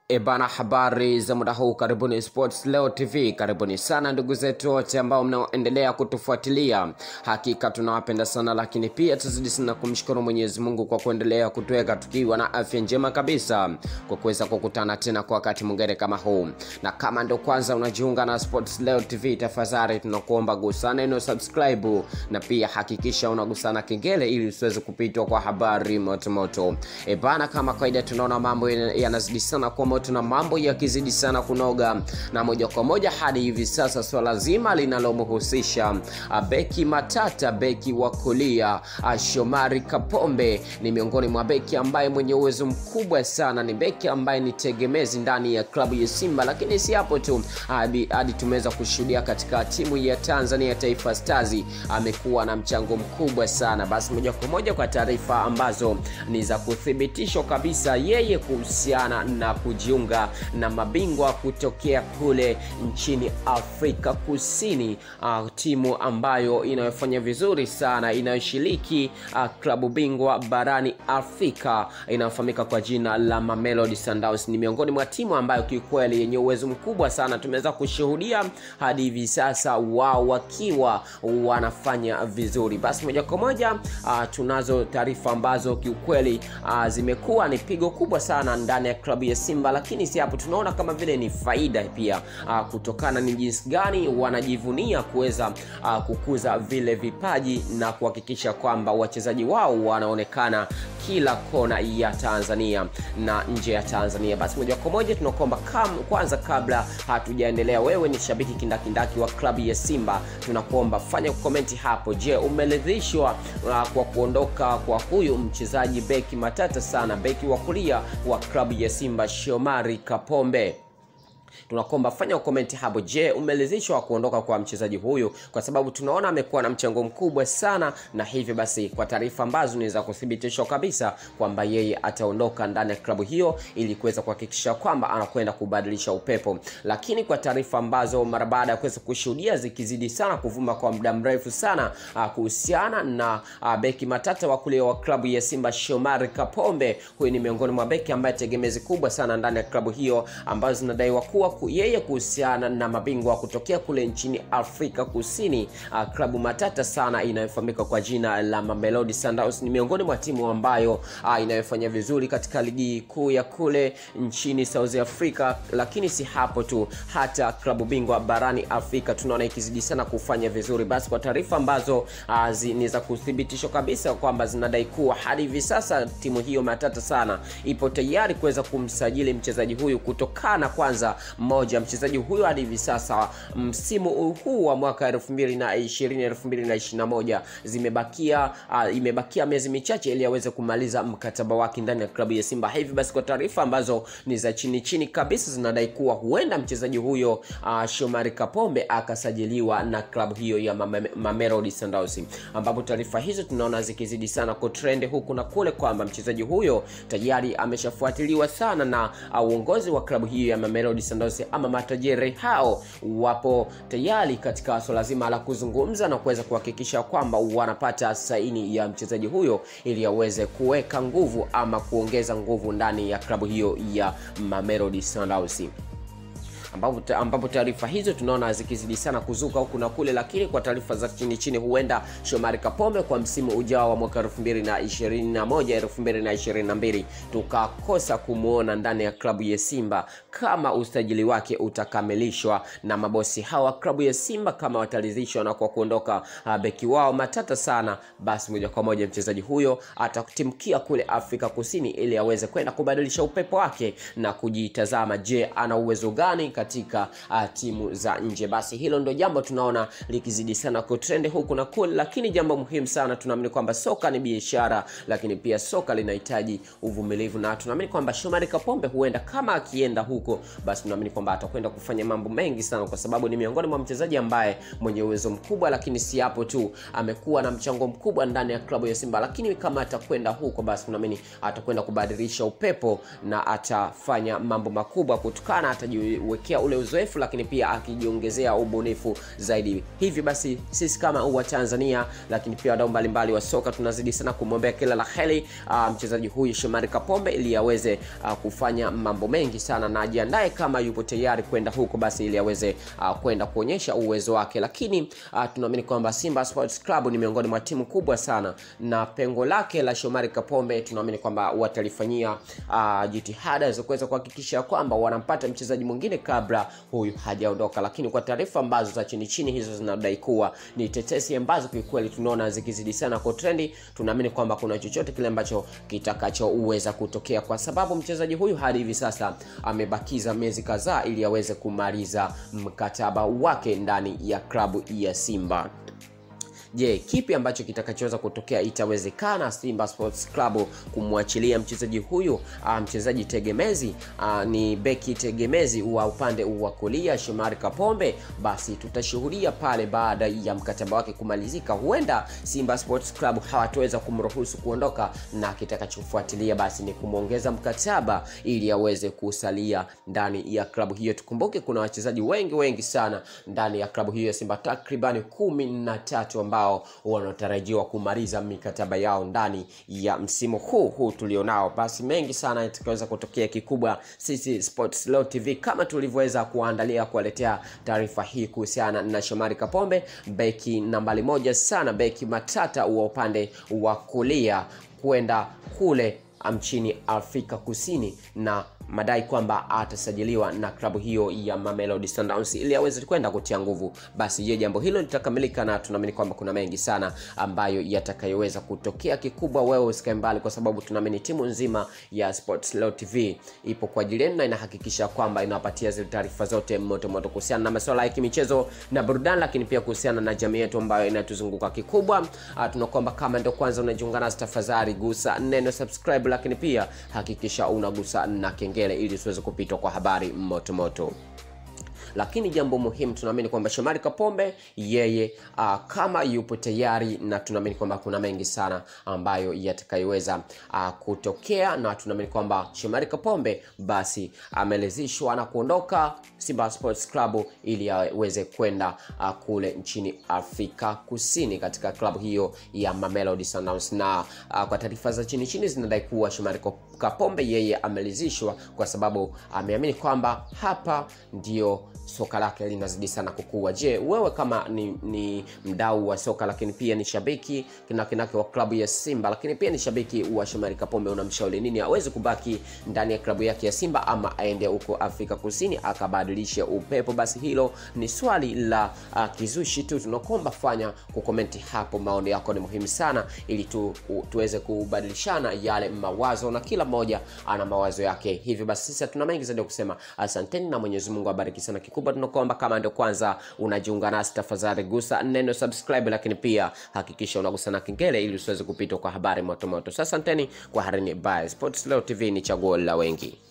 Ebana, habari za muda huu, karibuni Sports Leo TV. Karibuni sana ndugu zetu wote ambao mnaoendelea kutufuatilia, hakika tunawapenda sana, lakini pia tuzidi sana kumshukuru Mwenyezi Mungu kwa kuendelea kutuweka tukiwa na afya njema kabisa, kwa kuweza kukutana tena kwa wakati mwingine kama huu. Na kama ndo kwanza unajiunga na Sports Leo TV, tafadhali tunakuomba gusa neno subscribe, na pia hakikisha unagusana kengele ili usiweze kupitwa kwa habari motomoto. Ebana, kama kawaida, tunaona mambo yanazidi sana kwa moto na mambo yakizidi sana kunoga, na moja kwa moja hadi hivi sasa swala zima linalomhusisha beki matata, beki wa kulia Shomari Kapombe ni miongoni mwa beki ambaye mwenye uwezo mkubwa sana, ni beki ambaye ni tegemezi ndani ya klabu ya Simba, lakini si hapo tu, hadi, hadi tumeweza kushuhudia katika timu ya Tanzania Taifa Stars amekuwa na mchango mkubwa sana. Basi moja kwa moja kwa taarifa ambazo ni za kuthibitishwa kabisa, yeye kuhusiana na kujiunga na mabingwa kutokea kule nchini Afrika Kusini, uh, timu ambayo inayofanya vizuri sana inayoshiriki uh, klabu bingwa barani Afrika inayofahamika kwa jina la Mamelodi Sundowns. Ni miongoni mwa timu ambayo kiukweli yenye uwezo mkubwa sana, tumeweza kushuhudia hadi hivi sasa wao wakiwa wanafanya vizuri. Basi moja kwa moja uh, tunazo taarifa ambazo kiukweli uh, zimekuwa ni pigo kubwa sana ndani ya klabu ya Simba, lakini si hapo, tunaona kama vile ni faida pia uh, kutokana ni jinsi gani wanajivunia kuweza uh, kukuza vile vipaji na kuhakikisha kwamba wachezaji wao wanaonekana kila kona ya Tanzania na nje ya Tanzania. Basi moja kwa moja tunakuomba kwanza, kabla hatujaendelea, wewe ni shabiki kindakindaki wa klabu ya Simba, tunakuomba fanya komenti hapo. Je, umeridhishwa uh, kwa kuondoka kwa huyu mchezaji beki matata sana, beki wa kulia wa klabu ya Simba Shomari Kapombe? tunakomba fanya komenti hapo. Je, umeridhishwa kuondoka kwa mchezaji huyu? Kwa sababu tunaona amekuwa na mchango mkubwa sana, na hivyo basi, kwa taarifa ambazo ni za kuthibitishwa kabisa kwamba yeye ataondoka ndani ya klabu hiyo ili kuweza kuhakikisha kwamba anakwenda kubadilisha upepo. Lakini kwa taarifa ambazo mara baada ya kuweza kushuhudia zikizidi sana kuvuma kwa muda mrefu sana kuhusiana na a, beki matata wa kulia wa klabu ya Simba Shomari Kapombe, huyu ni miongoni mwa beki ambaye tegemezi kubwa sana ndani ya klabu hiyo ambazo zinadaiwa kuwa yeye kuhusiana na mabingwa kutokea kule nchini Afrika Kusini, uh, klabu matata sana inayofahamika kwa jina la Mamelodi Sundowns ni miongoni mwa timu ambayo uh, inayofanya vizuri katika ligi kuu ya kule nchini South Africa. Lakini si hapo tu, hata klabu bingwa barani Afrika tunaona ikizidi sana kufanya vizuri. Basi kwa taarifa ambazo uh, ni za kuthibitishwa kabisa kwamba zinadai kuwa hadi hivi sasa timu hiyo matata sana ipo tayari kuweza kumsajili mchezaji huyu kutokana kwanza moja mchezaji huyo hadi hivi sasa msimu huu wa mwaka 2020 2021 zimebakia uh, imebakia miezi michache ili aweze kumaliza mkataba wake ndani ya klabu ya Simba. Hivi basi kwa taarifa ambazo ni za chini chini kabisa zinadai kuwa huenda mchezaji huyo uh, Shomari Kapombe akasajiliwa na klabu hiyo ya Mamelodi Sundowns, ambapo taarifa hizo tunaona zikizidi sana kutrend huku na kule kwamba mchezaji huyo tayari ameshafuatiliwa sana na uongozi wa klabu hiyo ya Mamelodi Sundowns ama matajiri hao wapo tayari katika swala zima la kuzungumza na kuweza kuhakikisha kwamba wanapata saini ya mchezaji huyo ili aweze kuweka nguvu ama kuongeza nguvu ndani ya klabu hiyo ya Mamelodi Sundowns ambapo taarifa hizo tunaona zikizidi sana kuzuka huku na kule, lakini kwa taarifa za chini chini, huenda Shomari Kapombe kwa msimu ujao wa mwaka 2021 2022 tukakosa kumwona ndani ya klabu ya Simba kama usajili wake utakamilishwa na mabosi hawa klabu ya Simba, kama wataridhishwa na kwa kuondoka uh, beki wao matata sana, basi moja kwa moja mchezaji huyo atatimkia kule Afrika Kusini ili aweze kwenda kubadilisha upepo wake na kujitazama, je, ana uwezo gani katika uh, timu za nje. Basi hilo ndo jambo tunaona likizidi sana kutrend huku na kule, lakini jambo muhimu sana, tunaamini kwamba soka ni biashara, lakini pia soka linahitaji uvumilivu, na tunaamini kwamba Shomari Kapombe huenda kama akienda huko, basi tunaamini kwamba atakwenda kufanya mambo mengi sana, kwa sababu ni miongoni mwa mchezaji ambaye mwenye uwezo mkubwa, lakini si hapo tu, amekuwa na mchango mkubwa ndani ya klabu ya Simba, lakini kama atakwenda huko, basi tunaamini atakwenda kubadilisha upepo na atafanya mambo makubwa kutokana atajiwekea akipokea ule uzoefu, lakini pia akijiongezea ubunifu zaidi. Hivi basi sisi kama wa Tanzania, lakini pia wadau mbalimbali wa soka tunazidi sana kumwombea kila la heri uh, mchezaji huyu Shomari Kapombe ili aweze uh, kufanya mambo mengi sana na ajiandae kama yupo tayari kwenda huko, basi ili aweze uh, kwenda kuonyesha uwezo wake, lakini uh, tunaamini kwamba Simba Sports Club ni miongoni mwa timu kubwa sana na pengo lake la Shomari Kapombe tunaamini kwamba watalifanyia uh, jitihada za kuweza kuhakikisha kwamba wanampata mchezaji mwingine kabla huyu hajaondoka, lakini kwa taarifa ambazo za chini chini hizo zinadai kuwa ni tetesi ambazo kiukweli tunaona zikizidi sana kwa trendi, tunaamini kwamba kuna chochote kile ambacho kitakachoweza kutokea, kwa sababu mchezaji huyu hadi hivi sasa amebakiza miezi kadhaa ili aweze kumaliza mkataba wake ndani ya klabu ya Simba. Je, kipi ambacho kitakachoweza kutokea? Itawezekana Simba Sports Club kumwachilia mchezaji huyu uh, mchezaji tegemezi uh, ni beki tegemezi wa upande wa kulia Shomari Kapombe? Basi tutashuhudia pale baada ya mkataba wake kumalizika, huenda Simba Sports Club hawataweza kumruhusu kuondoka, na kitakachofuatilia basi ni kumwongeza mkataba ili aweze kusalia ndani ya klabu hiyo. Tukumbuke kuna wachezaji wengi wengi sana ndani ya klabu hiyo ya Simba, takribani kumi na tatu ambao wanatarajiwa kumaliza mikataba yao ndani ya msimu huu huu tulionao. Basi mengi sana yatakaweza kutokea. Kikubwa sisi Sports Leo TV kama tulivyoweza kuandalia kuwaletea taarifa hii kuhusiana na Shomari Kapombe, beki nambari moja sana, beki matata wa upande wa kulia kwenda kule nchini Afrika Kusini na madai kwamba atasajiliwa na klabu hiyo ya Mamelodi Sundowns ili aweze kwenda kutia nguvu. Basi je, jambo hilo litakamilika? Na tunaamini kwamba kuna mengi sana ambayo yatakayoweza kutokea. Kikubwa wewe usikae mbali, kwa sababu tunaamini timu nzima ya Sports Leo TV ipo kwa ajili yenu na inahakikisha kwamba inawapatia zile taarifa zote moto moto kuhusiana na masuala ya kimichezo na burudani, lakini pia kuhusiana na jamii yetu ambayo inatuzunguka. Kikubwa tunakuomba kama ndio kwanza unajiunga nasi, tafadhali gusa neno subscribe, lakini pia hakikisha unagusa na kengele ili usiweze kupitwa kwa habari moto moto lakini jambo muhimu tunaamini kwamba Shomari Kapombe yeye uh, kama yupo tayari, na tunaamini kwamba kuna mengi sana ambayo yatakayoweza uh, kutokea, na tunaamini kwamba Shomari Kapombe basi amelezishwa na kuondoka Simba Sports Club ili aweze kwenda uh, kule nchini Afrika Kusini katika klabu hiyo ya Mamelodi Sundowns, na uh, kwa taarifa za chini chini zinadai kuwa Shomari Kapombe yeye amelezishwa kwa sababu ameamini kwamba hapa ndio soka lake linazidi sana kukua. Je, wewe kama ni, ni mdau wa soka lakini pia ni shabiki kinakinake wa klabu ya Simba lakini pia ni shabiki wa Shomari Kapombe, unamshauri nini? Aweze kubaki ndani ya klabu yake ya Simba ama aende huko Afrika Kusini akabadilishe upepo? Basi hilo ni swali la uh, kizushi tu. Tunakomba fanya kukomenti hapo, maoni yako ni muhimu sana ili tu, u, tuweze kubadilishana yale mawazo na kila mmoja ana mawazo yake. Hivyo basi sisi hatuna mengi zaidi ya kusema, asanteni na Mwenyezi Mungu abariki sana. Kikubwa tunakuomba kama ndio kwanza unajiunga nasi, tafadhali gusa neno subscribe, lakini pia hakikisha unagusa na kengele ili usiweze kupitwa kwa habari moto moto. Sasa asanteni kwa harini. Bye. Sports Leo TV ni chaguo la wengi.